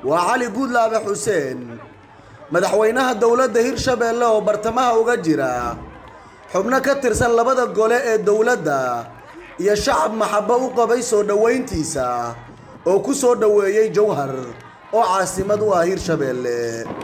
waa cali guudlaabe xuseen madaxweynaha dowladda hirshabeelle oo bartamaha uga jira xubno ka tirsan labada gole ee dowladda iyo shacab maxabo u qabay soo dhoweyntiisa oo ku soo dhoweeyey jowhar oo caasimad u ah hirshabeelle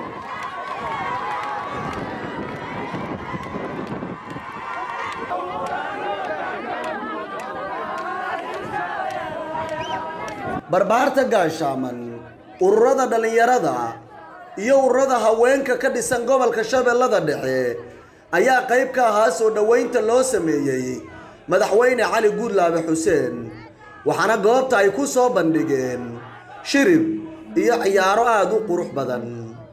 barbaarta gaashaaman ururada dhallinyarada iyo ururada haweenka ka dhisan gobolka shabeellada dhexe ayaa qayb ka ahaa soo dhoweynta loo sameeyey madaxweyne cali guudlaabe xuseen waxaana goobta ay ku soo bandhigeen shirib iyo ciyaaro aada u qurux badan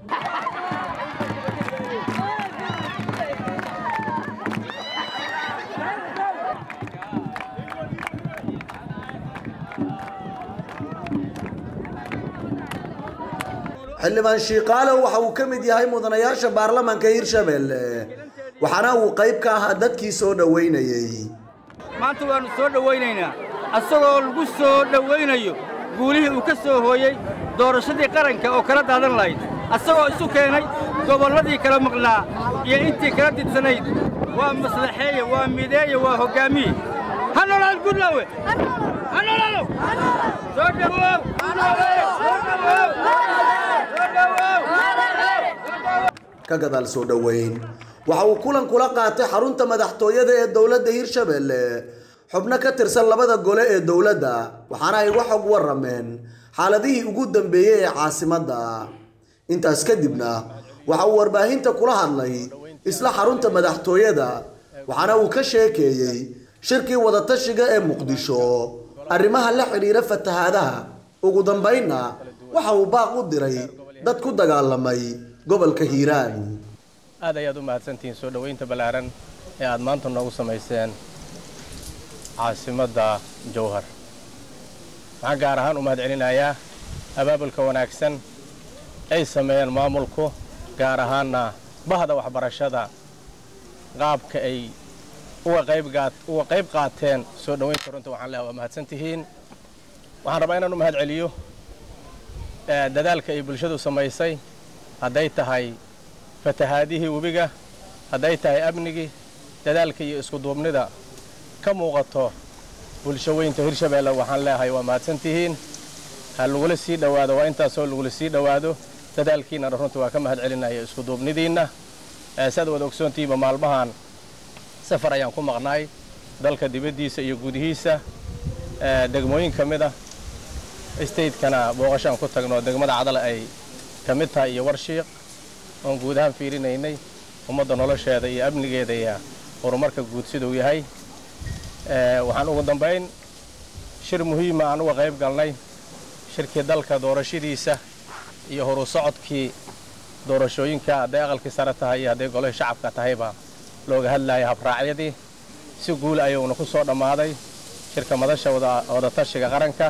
xildhibaan shiiqaale waxa uu ka mid yahay mudanayaasha baarlamaanka hirshabeelle waxaana uu qayb ka ahaa dadkii soo dhoweynayey maanta waannu soo dhowaynaynaa asagoo lagu soo dhowaynayo guulihii uu ka soo hooyey doorashadii qaranka oo kala daadan lahayd asagoo isu keenay gobolladii kala maqnaa iyo intii kala didsanayd waa maslaxeeye waa mideeye waa hoggaamiye ha noolaad gudlaawe ha noolaado soo dhowow soo dhowow ka gadaal soo dhoweyn waxa uu kulan kula qaatay xarunta madaxtooyada ee dowladda hirshabeelle xubno ka tirsan labada gole ee dowladda waxaana ay uga xog warrameen xaaladihii ugu dambeeyey ee caasimadda intaas kadibna waxa uu warbaahinta kula hadlay isla xarunta madaxtooyada waxaana uu ka sheekeeyey shirkii wadatashiga ee muqdisho arrimaha la xidhiira fatahaadaha ugu dambaynna waxa uu baaq u diray dad ku dagaalamay gobolka hiiraan aad ayaad u mahadsantihiin soo dhoweynta ballaaran ee aad maanta noogu samayseen caasimadda jowhar waxaan gaar ahaan u mahad celinayaa abaabulka wanaagsan ay sameeyeen maamulku gaar ahaanna bahda waxbarashada qaabka ay uga qayb qaateen soo dhoweynta runta waxaan leeha waa mahadsan tihiin waxaan rabaa inaan u mahad celiyo dadaalka ay bulshadu samaysay hadday tahay fatahaadihii webiga hadday tahay amnigii dadaalka iyo iskuduubnida ka muuqato bulsho weynta hirshabeelle waxaan leeyahay waa mahadsan tihiin ha lagula sii dhowaado waa intaasoo lagula sii dhowaado dadaalkiinnana runta waa ka mahad celinaya iskuduubnidiinna saad wada ogsoontihiinba maalmahan safar ayaan ku maqnaay dalka dibaddiisa iyo gudihiisa degmooyin ka mid ah statekana booqashaan ku tagno degmada cadale ay ka mid tahay iyo warshiiq oon guud ahaan fiirinaynay ummadda nolosheeda iyo amnigeeda iyo horumarka guud siduu yahay waxaan ugu dambayn shir muhiima aan uga qayb galnay shirkii dalka doorashadiisa iyo horu socodkii doorashooyinka hadday aqalkii sare tahay iyo hadday golihii shacabka tahayba looga hadlaaya habraacyadii si guul ayuuna ku soo dhammaaday shirka madasha wadatashiga qaranka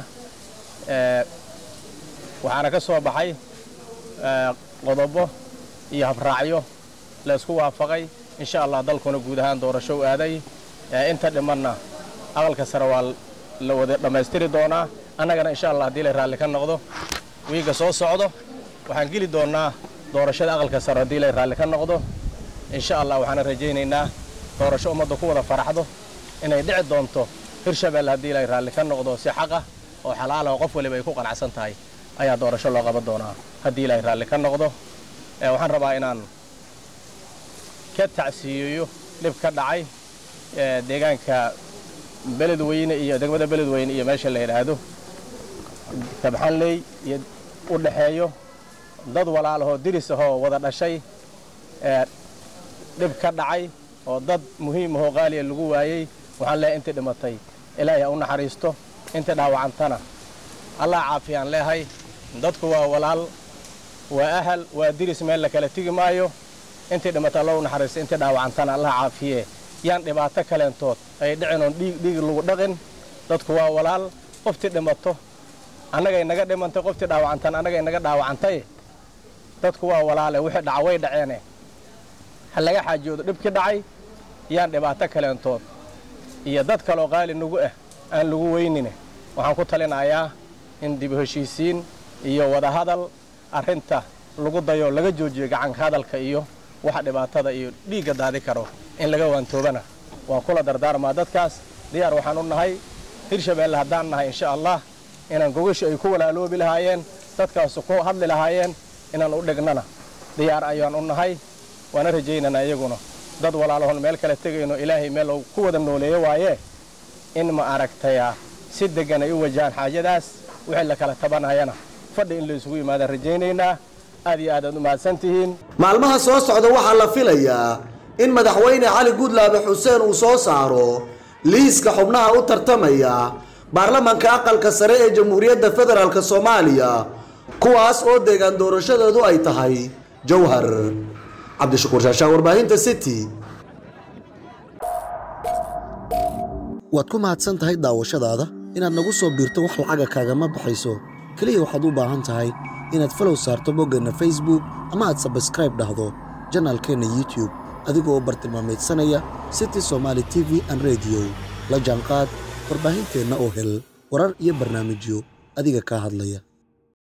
waxaana ka soo baxay qodobo iyo habraacyo la isku waafaqay insha allah dalkuna guud ahaan doorasho u aaday inta dhimanna aqalka sare waa la wada dhammaystiri doonaa annagana insha allah haddii la raalli ka noqdo wiiga soo socdo waxaan geli doonnaa doorashada aqalka sare haddii la raalli ka noqdo insha allah waxaana rajaynaynaa doorasho ummadda ku wada faraxdo inay dhici doonto hirshabelle haddii la raalli ka noqdo si xaqah oo xalaala oo qof waliba ay ku qanacsan tahay ayaa doorasho loo qaban doonaa haddii ilaahay raalli ka noqdo waxaan rabaa inaan ka tacsiiyeeyo dhib ka dhacay deegaanka beledweyne iyo degmada beledweyne iyo meesha la yidhaahdo kabxanley iyo u dhaxeeyo dad walaalahoo diris ahoo wada dhashay dhib ka dhacay oo dad muhiim ahoo qaaliya lagu waayey waxaan leehay intii dhimatay ilaahay ha u naxariisto intii dhaawacantana allah caafiyaan leehay dadku waa walaal waa ahal waa diris meel la kala tigi maayo intii dhimata alla u naxariisto intii dhaawacantana allah caafiye yaan dhibaato kaleentood ay dhicin oon dhiig dhiig lagu dhaqin dadku waa walaal qoftii dhimato annagay naga dhimantay qoftii dhaawacantan annagay naga dhaawacantay dadku waa walaale wixii dhaca way dhaceene ha laga xaajoodo dhibkii dhacay yaan dhibaato kaleentood iyo dad kaloo qaali nagu ah aan lagu weynine waxaan ku talinayaa in dib heshiisiin iyo wadahadal arrinta lagu dayo laga joojiyo gacanka hadalka iyo waxa dhibaatada iyo dhiigga daadi karo in laga waantoobana waan kula dardaarmaa dadkaas diyaar waxaan u nahay hirshabeelle haddaan nahay insha allah inaan gogasha ay ku walaaloobi lahaayeen dadkaasu ku hadli lahaayeen inaan u dhignana diyaar ayaan u nahay waana rajaynana iyaguna dad walaalahon meel kale tegayno ilaahay meel uu ku wada nooleeyo waaye in ma aragtaya si deggan ay u wajahaan xaajadaas wixii la kala tabanayana fadhi in la isugu yimaadaan rajaynaynaa aad iyo aad aad u mahadsan tihiin maalmaha soo socda waxaa la filayaa in madaxweyne cali guudlaabe xuseen uu soo saaro liiska xubnaha u tartamaya baarlamanka aqalka sare ee jamhuuriyadda federaalk soomaaliya kuwaas oo deegaan doorashadoodu ay tahay jowhar cabdishakuur shaashaa warbaahinta city waad ku mahadsan tahay daawashadaada inaad nagu soo biirto wax lacaga kaagama baxayso keliya waxaad u baahan tahay inaad falow saarto boggeenna facebook ama aad sabskraib dhahdo janaalkeenna youtube adigoo u bartilmaamaydsanaya city somaali t v an rediyo la jaanqaad warbaahinteenna oo hel warar iyo barnaamijyo adiga kaa hadlaya